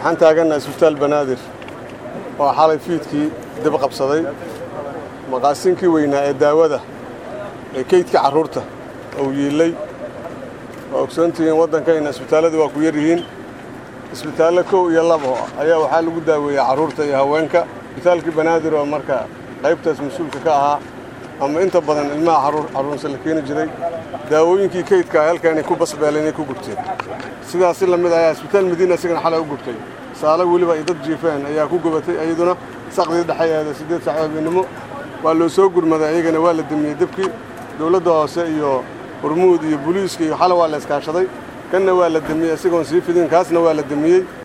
waxaan taagannaha isbitaal banaadir oo xalay fiidkii dib qabsaday maqaasinkii weynaa ee daawada ee keydka carruurta uu yiillay waa ogsoontihiin waddankayna isbitaalladu waa ku yar yihiin isbitaallo kow iyo labo ayaa waxaa lagu daaweeyaa carruurta iyo haweenka isbitaalkii banaadir oo marka qaybtaas mas-uulka ka ahaa ama inta badan ilmaha carruursa la keeni jiray daawooyinkii keydka halkaanay ku basbeeleen ay ku gubteen sidaas si lamid ayaa isbitaal madiina isigana xalay u gubtay saalo weliba ay dad jiifeen ayaa ku gubatay iyaduna saqdii dhexeeeda siddeed saac habeenimo waa loo soo gurmaday ayagana waa la demiyey debkii dowladda hoose iyo hormuud iyo buliiska iyo xale waa la iskaashaday kanna waa la demiyey isagoon sii fidin kaasna waa la demiyey